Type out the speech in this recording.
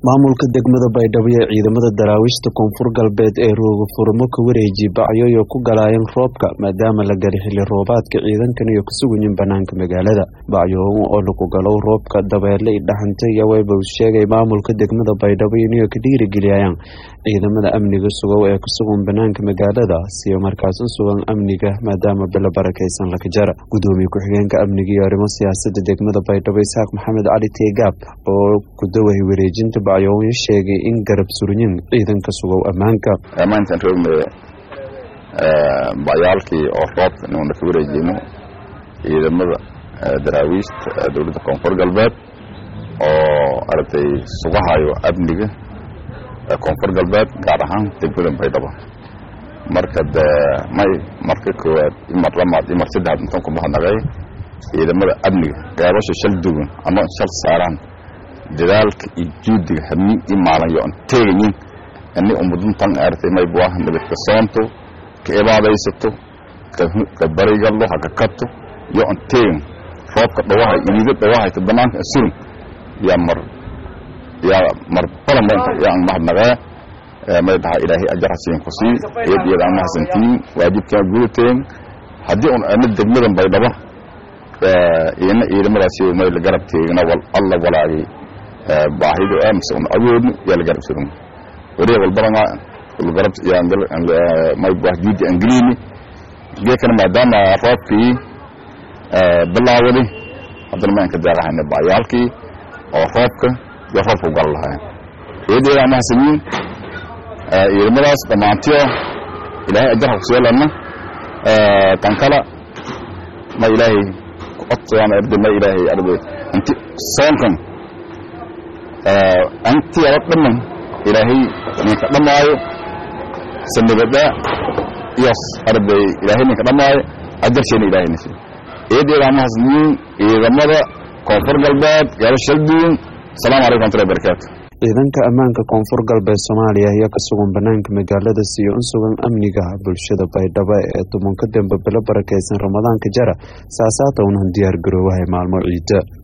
maamulka degmada baydhabo ee ciidamada daraawiishta koonfur galbeed ee rooga furmo ka wareeji bacyoyo ku galaayeen roobka maadaama la gala xili roobaadka ciidankan iyo ka sugayin banaanka magaalada bacyoon oo lagu galow roobka dabeele i dhaxanta iyo wayba uu sheegay maamulka degmada baydhabo inay ka dhiirigeliyayaan ciidamada amniga sugow ee ku sugan banaanka magaalada siyo markaas u sugan amniga maadaama bilo barakaysan laka jara gudoomiye ku-xigeenka amniga iyo arrimo siyaasada degmada baydhabo isaaq maxamed cali teegaab oo ku dawahay wareejinta bacyoon sheegay in garab suryin ciidanka sugow ammaanka maantaan roogna bacyaalkii oo roobka inuuna ka wareejino ciidamada daraawiishta dowladda koonfur galbeed oo aragtay sugahayo amniga koonfur galbeed gaar ahaan degmada baydhabo marka de may marka koowaad imar lamaad imar saddex intan ku mahadnaqay ciidamada amniga gaabasha shal duwan ama shal saaraan dadaalka iyo juudiga habnin iyo maalin yo an teegayin ani ummaduntan aragtay may buah nabadka soonto ka ibaadaysato ka barigallo haka kato yo an teegin roobka dhawahay iniida dhawahayta banaanka asurin yaa mar yaa mar badan yaa an mahadnaqee may dhaha ilaahay ajar hasiin ku sii iyad iyad aan mahadsantiin waajibkaa gudateen haddii un ana degmadan baydhaba ina ciidamadaasi may la garab teegina wal alla walaagay baahido ah mise un awoodno yaa la garab surin wareeg walbadana garab may buah juudi angelini geekana maadaama roobkii bilaawaday haddana maanka daaqahayna bacyaalkii oo roobka iyo roobka u gal lahayn iyad iyad aan mahadsanyiin ciidamadaas dhammaantiyo ilaahay ajarha kuseelana tan kala ma ilaahay kucodsadaan arday ma ilaahay arday inti soonkan anti ala dhaman ilaahay ninka dhamaayo sanabada iyo arday ilaahay ninka dhamaayo ajarsheena ilaahay nasi eedeeda mahasniin ciidamada koonfur galbeed gaalo shalduun asalaamu calaykum wamatullahi barakaatu ciidanka ammaanka koonfur galbeed soomaaliya ayaa ka sugan banaanka magaalada siyo u sugan amniga bulshada baydhabo ee tumanka dambe bilo barakaysan ramadaanka jara saasaata unan diyaar garoowahay maalmo ciida